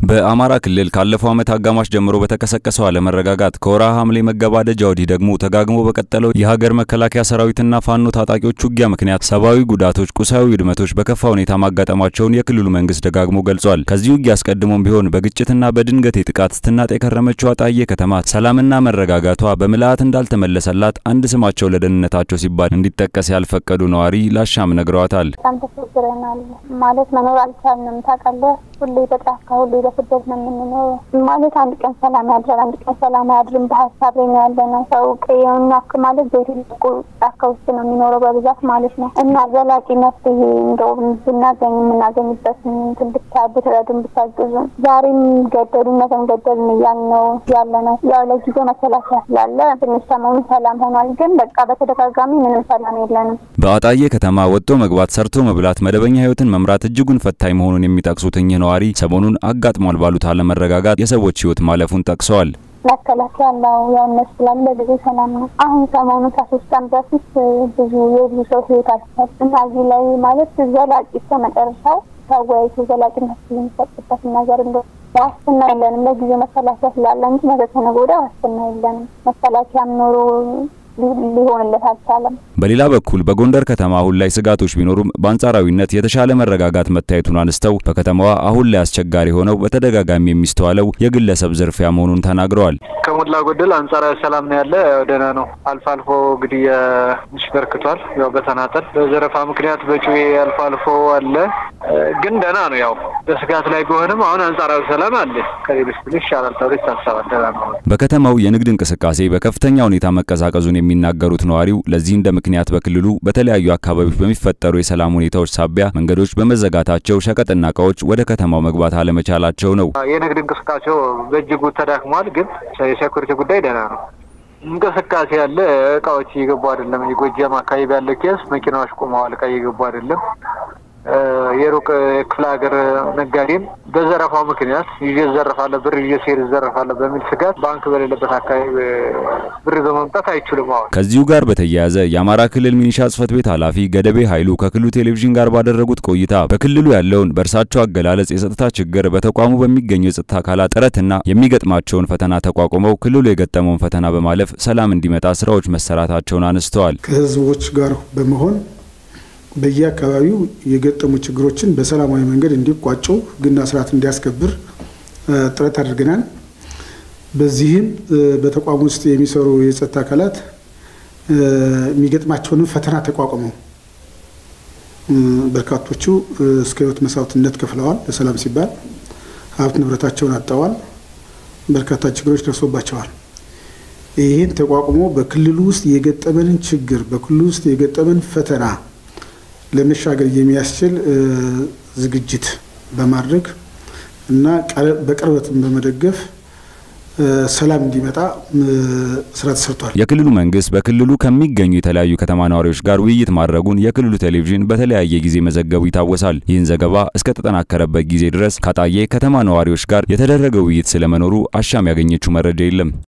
በአማራ ክልል ካለፈው ዓመት አጋማሽ ጀምሮ በተቀሰቀሰው አለመረጋጋት ከወርሃ ሐምሌ መገባደጃ ወዲህ ደግሞ ተጋግሞ በቀጠለው የሀገር መከላከያ ሰራዊትና ፋኖ ታጣቂዎች ውጊያ ምክንያት ሰብአዊ ጉዳቶች፣ ቁሳዊ ውድመቶች በከፋ ሁኔታ ማጋጠማቸውን የክልሉ መንግስት ደጋግሞ ገልጿል። ከዚህ ውጊያ አስቀድሞም ቢሆን በግጭትና በድንገቴ ጥቃት ስትናጥ የከረመችው አጣዬ ከተማ ሰላምና መረጋጋቷ በምልአት እንዳልተመለሰላት አንድ ስማቸው ለደህንነታቸው ሲባል እንዲጠቀስ ያልፈቀዱ ነዋሪ ላሻም ነግረዋታል። በጣም ተቸግረናል። ማለት መኖር አልቻልንም። ታውቃለህ፣ ሁሌ በጫካ ሁሌ በስደት ነው የምንኖረው። ማለት አንድ ቀን ሰላም ያድራል፣ አንድ ቀን ሰላም አያድርም። በሀሳብ ላይ ነው ያለ ነው። ሰው ቀየውና ማለት ቤት ለቆ ጫካ ውስጥ ነው የሚኖረው በብዛት ማለት ነው። እና ዘላቂ መፍትሄ እንደው ብናገኝ የምናገኝበት እንትን ብቻ ብትረዱን ብታግዙን። ዛሬም ገደሉን ነገም ገደሉን እያልን ነው ያለ ነው። ያው ለጊዜው መከላከያ ስላለ ትንሽ ሰሞኑን ሰላም ሆኗል፣ ግን በቃ በተደጋጋሚ ምንም ሰላም የለንም። በአጣዬ ከተማ ወጥቶ መግባት፣ ሰርቶ መብላት፣ መደበኛ ህይወትን መምራት እጅጉን ፈታኝ መሆኑን የሚጠቅሱት እኚህ ነዋሪ ሰሞኑን አጋጥሟል ባሉት አለመረጋጋት የሰዎች ህይወት ማለፉን ጠቅሰዋል። መከላከያ ያለው ያው እነሱ ስላለ ጊዜ ሰላም ነው። አሁን ሰሞኑ ከሶስት ቀን በፊት ብዙ የብዙ ሰው ህይወት አልፏል እና እዚህ ላይ ማለት ዘላቂ እስከ መጨረሻው ተወያይቶ ዘላቂ መፍትሄ የሚሰጥበትን ነገር እንደ ዋስትና የለንም። ለጊዜው መከላከያ ስላለ እንጂ ነገ ከነገ ወዲያ ዋስትና የለንም። መከላከያም ኖሮ ሊሆንለት አልቻለም። በሌላ በኩል በጎንደር ከተማ አሁን ላይ ስጋቶች ቢኖሩም በአንጻራዊነት የተሻለ መረጋጋት መታየቱን አንስተው በከተማዋ አሁን ላይ አስቸጋሪ ሆነው በተደጋጋሚ የሚስተዋለው የግለሰብ ዝርፊያ መሆኑን ተናግረዋል። ከሞላ ጎደል አንጻራዊ ሰላም ነው ያለ፣ ደህና ነው። አልፎ አልፎ እንግዲህ ትንሽ በርክቷል። ያው በተናጠል በዘረፋ ምክንያት በጩቤ አልፎ አልፎ አለ፣ ግን ደህና ነው። ያው በስጋት ላይ ቢሆንም አሁን አንጻራዊ ሰላም አለ። ከሌሎች ትንሽ ይሻላል ተብሎ ይታሰባል። ደህና ነው። በከተማው የንግድ እንቅስቃሴ በከፍተኛ ሁኔታ መቀዛቀዙን የሚናገሩት ነዋሪው ለዚህ እንደ ምክንያት በክልሉ በተለያዩ አካባቢዎች በሚፈጠሩ የሰላም ሁኔታዎች ሳቢያ መንገዶች በመዘጋታቸው ሸቀጥና እቃዎች ወደ ከተማው መግባት አለመቻላቸው ነው። የንግድ እንቅስቃሴው በእጅጉ ተዳክሟል፣ ግን የሴኩሪቲ ጉዳይ ደህና ነው። እንቅስቃሴ ያለ እቃዎች እየገቡ አይደለም። የጎጃም አካባቢ ያለ ኬስ መኪናዎች ቆመዋል፣ እቃ እየገቡ አይደለም። የሩቅ ክፍለ ሀገር ነጋዴም በዘረፋው ምክንያት ይዤ እዘረፋለሁ፣ ብር ይዤ ስሄድ እዘረፋለሁ በሚል ስጋት ባንክ በሌለበት አካባቢ ብር በመምጣት አይችሉም። አሁን ከዚሁ ጋር በተያያዘ የአማራ ክልል ሚኒሻ ጽሕፈት ቤት ኃላፊ ገደቤ ኃይሉ ከክልሉ ቴሌቪዥን ጋር ባደረጉት ቆይታ በክልሉ ያለውን በእርሳቸው አገላለጽ የጸጥታ ችግር በተቋሙ በሚገኙ የጸጥታ አካላት ጥረትና የሚገጥማቸውን ፈተና ተቋቁመው ክልሉ የገጠመውን ፈተና በማለፍ ሰላም እንዲመጣ ስራዎች መሰራታቸውን አነስተዋል። ከህዝቦች ጋር በመሆን በየአካባቢው የገጠሙ ችግሮችን በሰላማዊ መንገድ እንዲቋጩ ሕግና ስርዓት እንዲያስከብር ጥረት አድርገናል። በዚህም በተቋም ውስጥ የሚሰሩ የጸጥታ አካላት የሚገጥማቸውንም ፈተና ተቋቁመው በርካቶቹ እስከ ህይወት መስዋዕትነት ከፍለዋል። ለሰላም ሲባል ሀብት ንብረታቸውን አጥተዋል። በርካታ ችግሮች ደርሶባቸዋል። ይህን ተቋቁሞ በክልሉ ውስጥ የገጠመንን ችግር በክልሉ ውስጥ የገጠመን ፈተና ለመሻገር የሚያስችል ዝግጅት በማድረግ እና በቅርበትም በመደገፍ ሰላም እንዲመጣ ስራ ተሰርቷል። የክልሉ መንግስት በክልሉ ከሚገኙ የተለያዩ ከተማ ነዋሪዎች ጋር ውይይት ማድረጉን የክልሉ ቴሌቪዥን በተለያየ ጊዜ መዘገቡ ይታወሳል። ይህን ዘገባ እስከ ተጠናከረበት ጊዜ ድረስ ከአጣዬ ከተማ ነዋሪዎች ጋር የተደረገ ውይይት ስለመኖሩ አሻም ያገኘችው መረጃ የለም።